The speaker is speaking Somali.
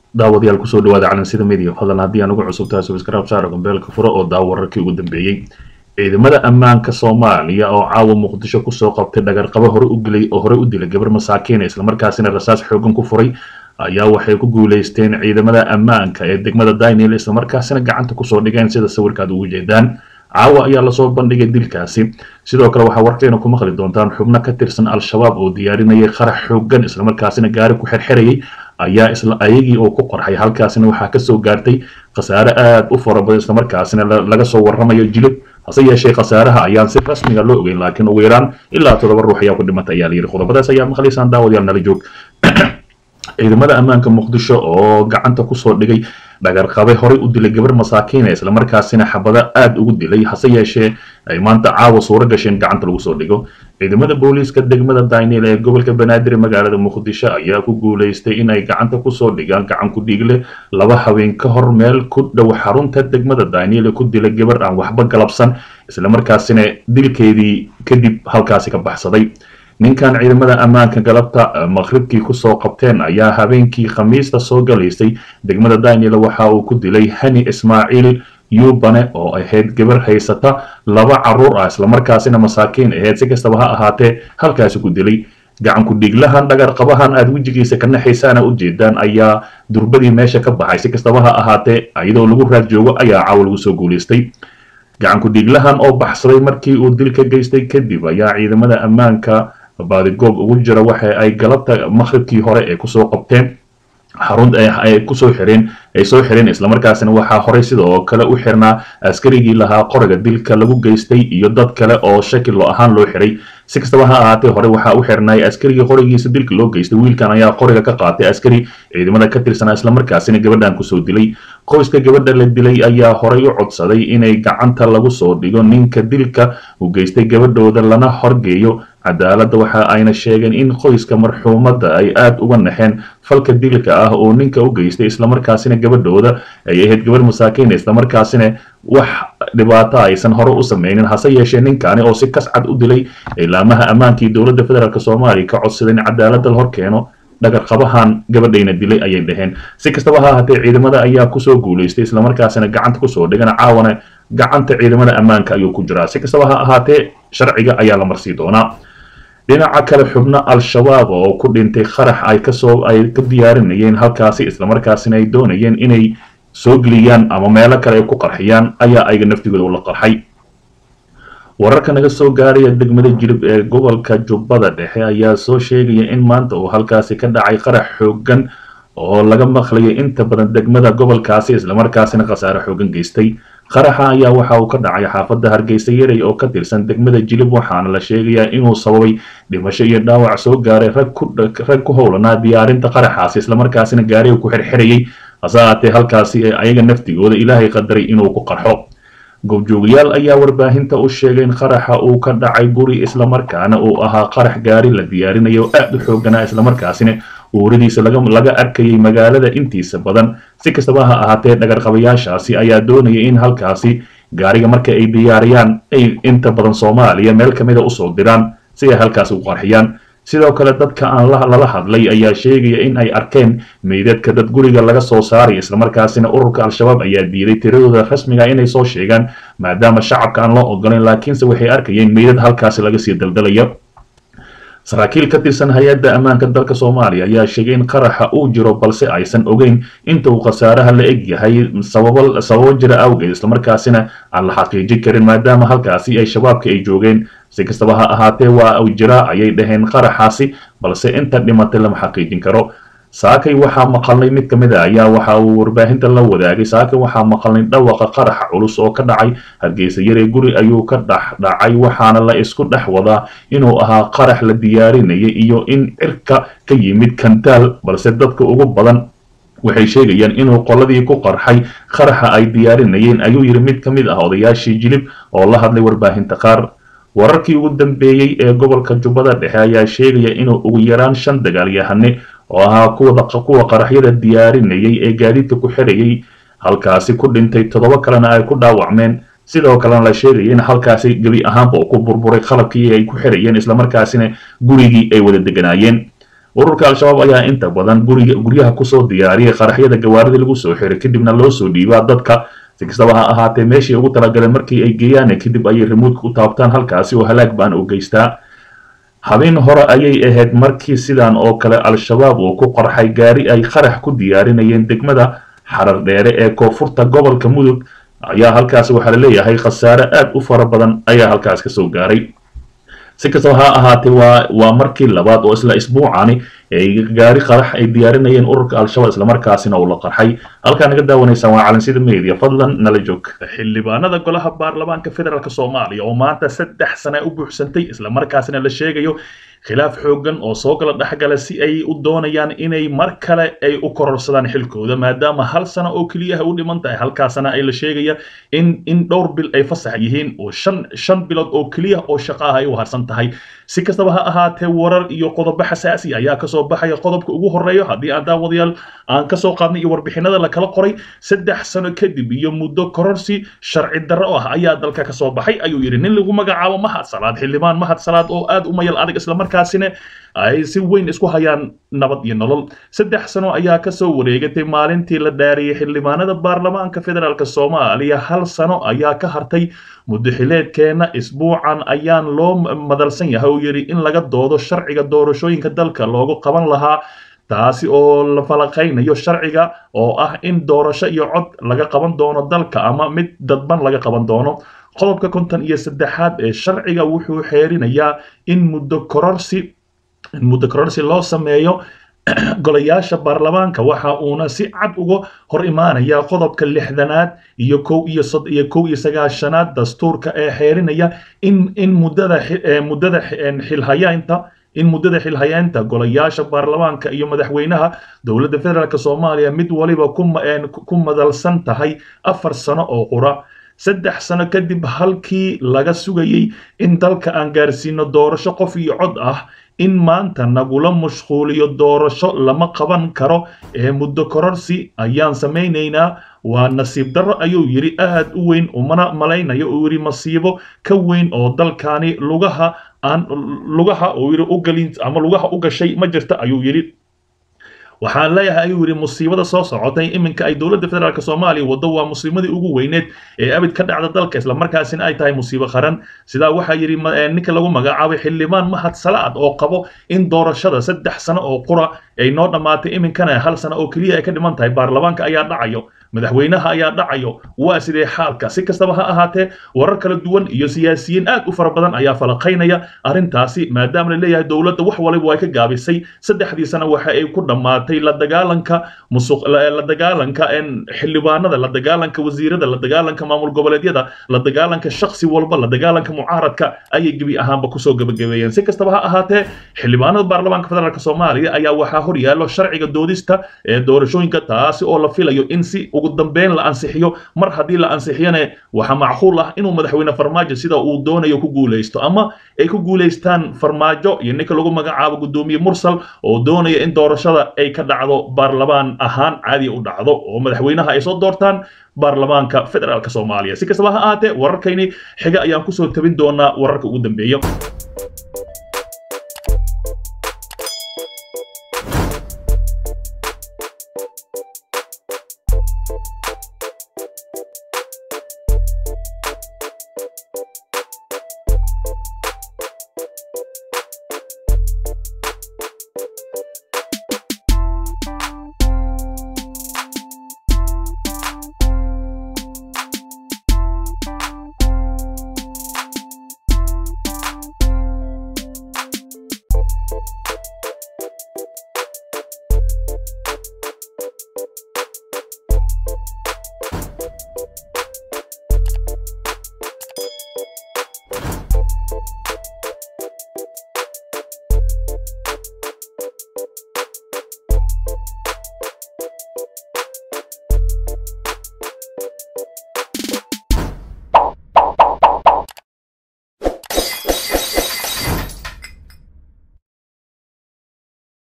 daawadayaal kusoo dhawaada calansida media fadlan haddii aan ugu cusub tahay subscribe saara gambeelka furo oo daawo wararkii ugu dambeeyey ciidamada ammaanka soomaaliya oo caawa muqdisho kusoo qabtay dhagarqabo hore u dilay oo hore u dilay gabar masaakiina islamarkaasina rasaas xoogan ku furay ayaa waxay ku guuleysteen ciidamada ammaanka ee degmada daniel islamarkaasina gacanta kusoo dhigeen sida sawirkaad ugu jeedaan caawa ayaa lasoo bandhigay dilkaasi sidoo kale waxaa warkeena ku maqli doontaan xubno ka tirsan al-shabaab oo diyaarinayay qarax xoogan islamarkaasina gaari ku xirxirayay ayaa isla ayagii oo ku qorxay halkaasina waxaa kasoo gaartay khasaare aada u fara badan islamarkaasina laga soo waramayo jilib hase yeeshee khasaaraha ayaan si rasmiga loo ogeyn laakiin ugu yaraan ilaa toddoba ruux ayaa ku dhimata ayaa layidhi qodobadaas ayaa maqlaysaan daawadayaal nala joog ciidamada ammaanka muqdisho oo gacanta kusoo dhigay dhagarqabe horey u dilay gabar masaakiina islamarkaasina xabado aada ugu dilay hase yeeshee ay maanta caawa suuro gasheen gacanta lagu soo dhigo ciidamada booliiska degmada daniel ee gobolka banaadir magaalada muqdisho ayaa ku guuleystay inay gacanta kusoo dhigaan gacan ku dhiigle laba habeen ka hor meel ku dhow xarunta degmada daniel ee ku dilay gabar aan waxba galabsan islamarkaasina dilkeedii kadib halkaasi ka baxsaday ninkan ciidamada ammaanka galabta maqribkii kusoo qabteen ayaa habeenkii khamiista soo galaysay degmada daniel waxa uu ku dilay hani ismaaciil yubane oo ahayd gabar haysata laba caruur ah islamarkaasina masaakiin ahayd si kastaba ha ahaatee halkaasi ku dilay gacan ku-dhiiglahan dhagarqabahan aada wejigiisa ka naxaysaana u jeedaan ayaa durbadii meesha ka baxay si kastaba ha ahaatee iyadoo lagu raad joogo ayaa caawa lagu soo guulaystay gacan ku-dhiiglahan oo baxsaday markii uu dilka geystay kadib ayaa ciidamada ammaanka baadigoob ugu jira waxa ay galabta maqribkii hore ee kusoo qabteen xarun ay kusoo xireen ay soo xireen islamarkaasina waxaa horey sidoo kale u xirnaa askarigii lahaa qoriga dilka lagu geystay iyo dad kale oo shakilo ahaan loo xiray si kastaba ha ahaatee hore waxaa u xirnay askarigii qorigiisa dilka loo geystay wiilkan ayaa qoriga ka qaatay askari ciidamada ka tirsanaa islamarkaasina gabadhan kusoo dilay qoyska gabadha la dilay ayaa horey u codsaday inay gacanta lagu soo dhigo ninka dilka u geystay gabadhooda lana horgeeyo cadaaladda waxa ayna sheegeen in qoyska marxuumadda ay aada uga naxeen falka dilka ah oo ninka u geystay islamarkaasina gabadhooda ay ahayd gabarh masaakiina islamarkaasina wax dhibaato aysan hore u sameynin hase yeeshee ninkaani oo si kascad u dilay ilaamaha ammaankii dowladda federaalk soomaaliya ka codsaday in cadaaladda la hor keeno dhagarqabahan gabadhayna dilay ayay dhaheen si kastaba ha ahaatee ciidamada ayaa kusoo guulaystay islamarkaasina gacanta kusoo dhigan caawana gacanta ciidamada ammaanka ayuu ku jiraa si kastaba ha ahaatee sharciga ayaa la marsii doonaa dhinaca kale xubno al-shabaab oo ku dhintay qarax ay kasoo ay ka diyaarinayeen halkaasi islamarkaasina ay doonayeen inay soo geliyaan ama meelo kale ay ku qarxiyaan ayaa ayaga naftigooda ula qarxay wararka naga soo gaaraya degmada jilib ee gobolka jubbada dhexe ayaa soo sheegaya in maanta uu halkaasi ka dhacay qarax xoogan oo laga maqlayo inta badan degmada gobolkaasi islamarkaasina khasaare xoogan geystay qaraxa ayaa waxa uu ka dhacay xaafadda hargeysa yarey oo ka tirsan degmada jilib waxaana la sheegayaa inuu sababay dhimasho iyo dhaawac soo gaaray rag ku howlanaa diyaarinta qaraxaasi islamarkaasina gaariga ku xirxirayay hase ahaatee halkaasi ee ayaga naftigooda ilaahay qadaray inuu ku qarxo goobjoogayaal ayaa warbaahinta u sheegay in qaraxa uu ka dhacay guri islamarkaana uu ahaa qarax gaari la diyaarinayo oo aada u xooganaa islamarkaasina uuradiisa laga arkayay magaalada intiisa badan si kastaba ha ahaatee dhagarqabayaashaasi ayaa doonaya in halkaasi gaariga marka ay diyaariyaan ay inta badan soomaaliya meel kamida usoo diraan si ay halkaasi u qarxiyaan sidoo kale dadka aan lala hadlay ayaa sheegaya in ay arkeen meydadka dad guriga laga soo saaray islamarkaasina ururka al-shabaab ayaa diiday tiradooda rasmiga inay soo sheegaan maadaama shacabka aan loo ogolayn laakiinse waxay arkayeen meydad halkaasi laga sii daldalayo saraakiil ka tirsan hay-adda ammaanka dalka soomaaliya ayaa sheegay in qaraxa uu jiro balse aysan ogeyn inta uu khasaaraha la eg yahay sababo sababo jira awgeed islamarkaasina aan la xaqiijin karin maadaama halkaasi ay shabaabka ay joogeen si kastaba ha ahaatee waa uu jiraa ayay dhaheen qaraxaasi balse inta dhimatay lama xaqiijin karo saakay waxaa maqalnay mid ka mid a ayaa waxa uu warbaahinta la wadaagay saakay waxaa maqalnay dhawaqa qaraxa culus oo ka dhacay hargeysa yaree guri ayuu ka dhex dhacay waxaana la isku dhex wadaa inuu ahaa qarax la diyaarinayay iyo in cirka ka yimid kantaal balse dadka ugu badan waxay sheegayaan inuu qoladii ku qarxay qaraxa ay diyaarinayeen ayuu yidhi mid ka mid ah odayaashii jilib oo la hadlay warbaahinta qaar wararkii ugu dambeeyey ee gobolka jubbada dhexe ayaa sheegaya inuu ugu yaraan shan dagaalyahane oo ahaa kuwa qaraxyada diyaarinayay ee gaadiidka ku xirayay halkaasi ku dhintay toddoba kalena ay ku dhaawacmeen sidoo kalena la sheegaya in halkaasi gebi ahaanba uu ku burburay qalabkii ay ku xirayeen islamarkaasina gurigii ay wada deganaayeen ururka al-shabaab ayaa inta badan guriga guryaha kusoo diyaariyay qaraxyada gawaarida lagu soo xiray kadibna loo soo dhiibaa dadka si kastaba ha ahaatee meeshii ugu talagaleen markii ay geeyaan kadib ayay rimuudka u taabtaan halkaasi oo halaag baan u geystaa habeen hore ayay ahayd markii sidan oo kale al-shabaab uu ku qarxay gaari ay qarax ku diyaarinayeen degmada xarar dheere ee koonfurta gobolka mudug ayaa halkaasi waxaa la leeyahay khasaare aad u fara badan ayaa halkaas kasoo gaaray si kastaba ha ahaatee waa waa markii labaad oo isla isbuucani ay gaari qarax ay diyaarinayeen ururka al-shabaab islamarkaasina uu la qarxay halkaa naga daawanaysaan waa calansida media fadlan nala joog xildhibaanada golaha baarlamaanka federaalk soomaaliya oo maanta saddex sane u buuxsantay islamarkaasina la sheegayo khilaaf xoogan oo soo gala dhexgala si ay u doonayaan inay mar kale ay u kororsadaan xilkooda maadaama hal sano oo keliyaha u dhiman tahay halkaasana ay la sheegaya in in dhowr bil ay fasax yihiin oo shan shan bilood oo keliya oo shaqo ah ay u harsan tahay si kastaba ha ahaatee warar iyo qodobo xasaasi ayaa kasoo baxaya qodobka ugu horeeyo haddii aan daawadayaal aan kasoo qaadnay iyo warbixinada la kala qoray saddex sano kadib iyo muddo kororsi sharci darro ah ayaa dalka kasoo baxay ayuu yidhi nin lagu magacaabo mahad salaad xildhibaan mahad salaad oo aad u mayal adag islamarkaasina ay si weyn isku hayaan nabad iyo nolol saddex sano ayaa kasoo wareegatay maalintii la dhaariyey xildhibaanada baarlamaanka federaalk soomaaliya hal sano ayaa ka hartay muddaxileedkeena isbuucan ayaan loo madalsan yahay oo yidhi in laga doodo sharciga doorashooyinka dalka loogu qaban lahaa taasi oo la falaqaynayo sharciga oo ah in doorasho iyo cod laga qaban doono dalka ama mid dadban laga qaban doono qodobka konton iyo saddexaad ee sharciga wuxuu xeerinayaa in muddo kororsi in muddo kororsi loo sameeyo golayaasha baarlamaanka waxa uuna si cad uga hor imaanaya qodobka lixdanaad iyo kow iyo sod iyo kow iyo sagaashanaad dastuurka ee xeerinaya in in muddada muddada xilhayaynta in muddada xilhayaynta golayaasha baarlamaanka iyo madaxweynaha dowladda federaalk soomaaliya mid waliba ku madalsan tahay afar sano oo qura saddex sano kadib halkii laga sugayey in dalka aan gaarsiino doorasho qof iyo cod ah in maanta nagula mashquuliyo doorasho lama qaban karo ee muddo kororsi ayaan samaynaynaa waa nasiib darro ayuu yidhi aad u weyn umana malaynayo uu yidhi masiibo ka weyn oo dalkani lugaha aan lugaha uu yidhi u galin ama lugaha u gashay ma jirta ayuu yidhi waxaan leeyahay ayuu yidhi musiibada soo socotay iminka ay dowladda federaalk soomaaliya waddo waa musiibadii ugu weyneed ee abid ka dhacda dalka islamarkaasina ay tahay musiibo qaran sidaa waxaa yidhi ninka lagu magacaabay xildhibaan mahad salaad oo qabo in doorashada saddex sano oo qura ay noo dhammaatay iminkana hal sano oo keliya ay ka dhiman tahay baarlamaanka ayaa dhacayo madaxweynaha ayaa dhacayo waa sidee xaalka si kastaba ha ahaatee warar kala duwan iyo siyaasiyiin aad u fara badan ayaa falaqaynaya arrintaasi maadaama la leeyahay dowladda wax waliba way ka gaabisay saddexdii sano waxa ay ku dhammaatay la dagaalanka musuq la dagaalanka xildhibaanada la dagaalanka wasiirada la dagaalanka maamul goboleedyada la dagaalanka shaksi walba la dagaalanka mucaaradka ayay gebi ahaanba kusoo gabagabeeyeen si kastaba ha ahaatee xildhibaanada baarlamaanka federaalk soomaaliya ayaa waxaa hor yaallo sharciga doodista ee doorashooyinka taasi oo la filayo in si ugu dambeyn la ansixiyo mar haddii la ansixiyana waxaa macquul ah inuu madaxweyne farmaajo sida uu doonayo ku guulaysto ama ay ku guulaystaan farmaajo iyo ninka lagu magacaabo guddoomiye mursal oo doonaya in doorashada ay ka dhacdo baarlamaan ahaan caadiya u dhacdo oo madaxweynaha ay soo doortaan baarlamaanka federaalk soomaaliya si kastaba ha ahaatee wararkayni xiga ayaan kusoo tabin doonaa wararka ugu dambeeya